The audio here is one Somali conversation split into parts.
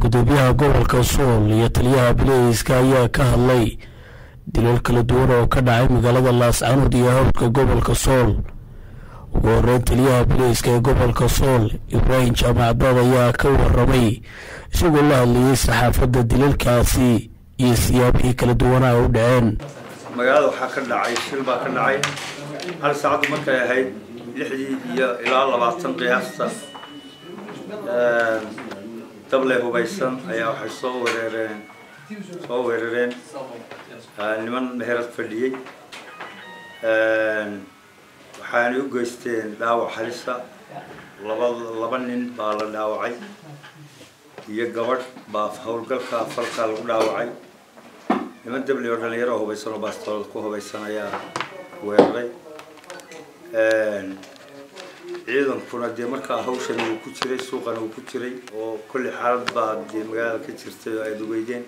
gudoomiyaha gobolka sool iyo taliyaha bileyska ayaa ka hadlay dilal kala duwan oo ka dhacay magaalada laascanood iyo hawdka gobolka sool ugu horeyn taliyaha bileyska ee gobolka sool ibraahim jaamacadaad ayaa ka waramay isagoo la hadlayay saxaafadda dilalkaasi iyo siyaabihii kala duwanaa u dhaceen magaalada waxaa ka dhacay shil baa ka dhacay hal saacaddu markay ahayd lixdii iyo ilaa labaatan qiyaasta dable hubaysan ayaa waxay soo wereereen soo weerareen niman meherad fadhiyey waxaanay u geysteen dhaawac halisa laba laba nin baa la dhaawacay iyo gabadh baa howlgalka falkaa lagu dhaawacay niman dable oo dhalinyaro hubaysan oo baastoolad ku hubaysan ayaa weeraray ciidankuna dee markaa hawshan uu ku jiray suuqana uu ku jiray oo kolli xaalad baa dee magaalada ka jirtay oo aada ugeydeen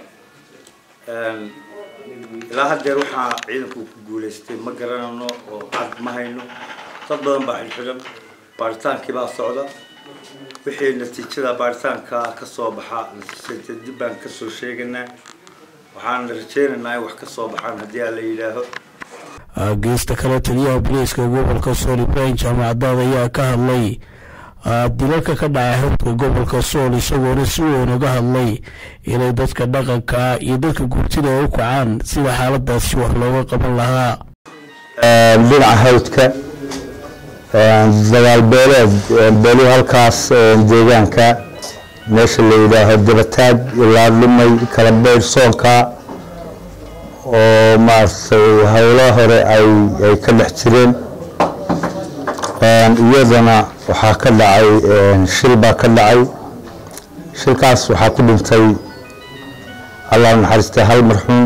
ilaa haddeer waxaa ciidanku ku guulaystay ma garanayno oo cad ma hayno dad badan baa xidhxidhan baaritaankii baa socda wixii natiijada baaritaanka ka soo baxa natiijada dib baan kasoo sheeganaa waxaan rajeynaynaa in wax ka soo baxaan haddii aan la yidhaaho geesta kale taliyaha bileyska gobolka sool ibraahim jaamacadaad ayaa ka hadlay dilalka ka dhacay hawdka gobolka sool isagoona si weyn uga hadlay inay dadka dhaqanka iyo dadka gurtida ay u kacaan sida xaaladaasi wax looga qaban lahaa dhinaca hawdka dagaal beeleed beeluu halkaas deegaanka meesha la yidhaaho dabataag ilaa dhumay kala beydh soonka oo maaragtay howlo hore ay ay ka dhex jireen iyadana waxaa ka dhacay shil baa ka dhacay shilkaas waxaa ku dhintay allah naxariistay hal marxuum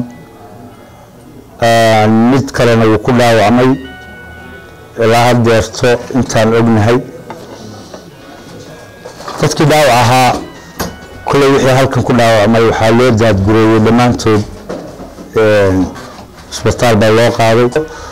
mid kalena wuu ku dhaawacmay ilaa haddeerto intaan ognahay dadkii dhaawac ahaa kulley wixii halkan ku dhaawacmay waxaa loo daadgureeyey dhammaantood isbitaal baa loo qaaday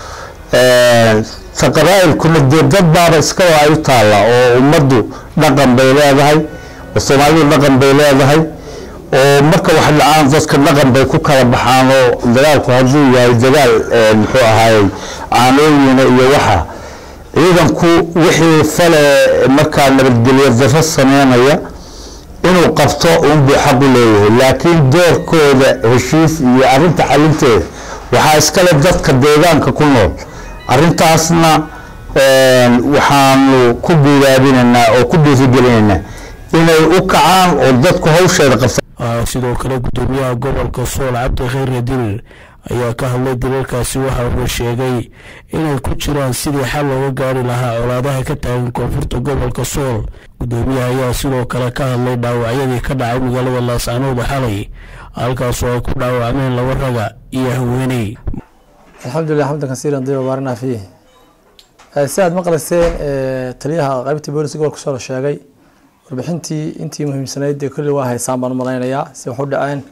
ta qabaa'ilkuna dee dad baaba iska waa ay u taalla oo ummaddu dhaqan bay leedahay oo soomaalidu dhaqan bay leedahay oo marka wax dhacaan dadka dhaqan bay ku kala baxaan oo dagaalku hadduu yahay dagaal muxuu ahaayey caanooyina iyo waxa ciidanku wixii fale markaa nabadgelyo darro sameynaya inuu qabto unbuu xaq u leeyahay laakiin doorkooda heshiis iyo arrinta xalinteeda waxaa iskale dadka deegaanka ku nool arrintaasna waxaanu ku guudaabinaynaa oo ku dhiirigelinaynaa inay u kacaan oo dadku hawsheeda qabtaan sidoo kale gudoomiyaha gobolka sool cabdi khayre dirir ayaa ka hadlay dilalkaasi waxa uu sheegay inay ku jiraan sidii xal looga gaari lahaa colaadaha ka taagan koonfurta gobolka sool gudoomiyaha ayaa sidoo kale ka hadlay dhaawacyadii ka dhacay magaalada laascanooda xalay halkaasoo ay ku dhaawacmeen laba raga iyo haweeney alxamdulilah xamdan kasiiran diba baarina fiih si aad maqlayseen taliyaha qaybtii booliska gobolka sool sheegay warbixintii intii muhiimsanayd dee kulli waa haysaan baan u malaynayaa si wax u dhaceen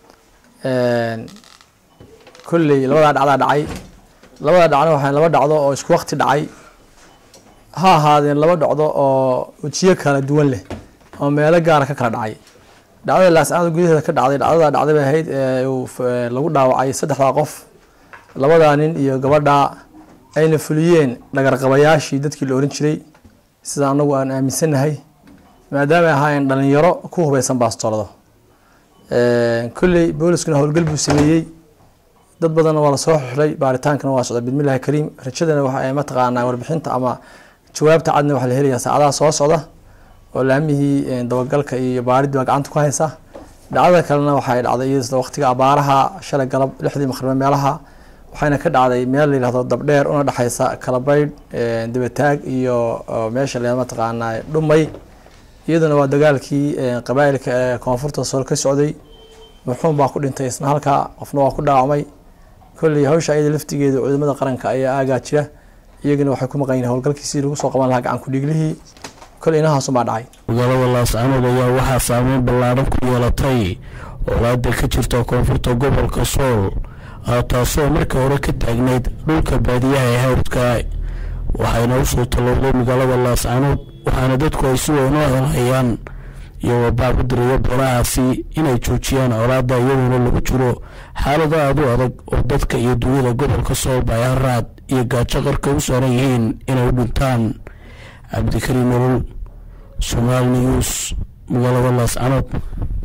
kolley labadaa dhacdaa dhacay labadaa dhacna waxaa laba dhacdo oo isku waqti dhacay ha ahaadeen laba dhacdo oo wejiyo kala duwan leh oo meelo gaara ka kala dhacay dhacdada laascaanood gudaheeda ka dhacday dhacdadaa dhacday bay ahayd lagu dhaawacay saddexdaa qof labadaa nin iyo gabadhaa ayna fuliyeen dhagarqabayaashii dadkii la oran jiray sida anagu aan aaminsannahay maadaama ay ahaayeen dhalinyaro ku hubeysan baastoolado kolley booliskuna howlgal buu sameeyey dad badanna waa lasoo xixlay baaritaankana waa socda bidmillahi kariim rajadana waxa mataqaanaa warbixinta ama jawaabta cadna waxaa la helayaa saacadaha soo socda oo laamihii dabagalka iyo baaridii baa gacanta ku haysa dhacdada kalena waxay dhacday iyada waqtiga abaaraha shalay galab lixdii maqribe meelaha waxayna ka dhacday meel la yihahdo dabdheer una dhexeysa kalabaydh dabataag iyo meesha la mataqaanaa dhumay iyaduna waa dagaalkii qabaa'ilka ee koonfurta sool ka socday marxuum baa ku dhintay isna halkaa qofna waa ku dhaawacmay kolley hawsha iyada laftigeeda ciidamada qaranka ayaa aagaa jira iyagana waxay ku maqan yihin howlgalkiisii lagu soo qaban lahaa gacan ku-dhiiglihii kolley inahaasunbaa dhacay magaalada laascanood ayaa waxaa saameyn ballaaran ku yeelatay olaada ka jirta koonfurta gobolka sool taasoo markii hore ka taagnayd dhulka baadiyaha ee hawdka waxayna usoo tallowday magaalada laascanood waxaana dadku ay si weyn u helhayaan iyagoo baab u diraya beelahaasi inay joojiyaan colaada iyadoona lagu jiro xaalado aad u adag oo dadka iyo dunyada gobolka sool bayaaraad iyo gaajo qarka u saaran yihiin inay u dhintaan cabdikariim nolol somaali news magaalada laascanood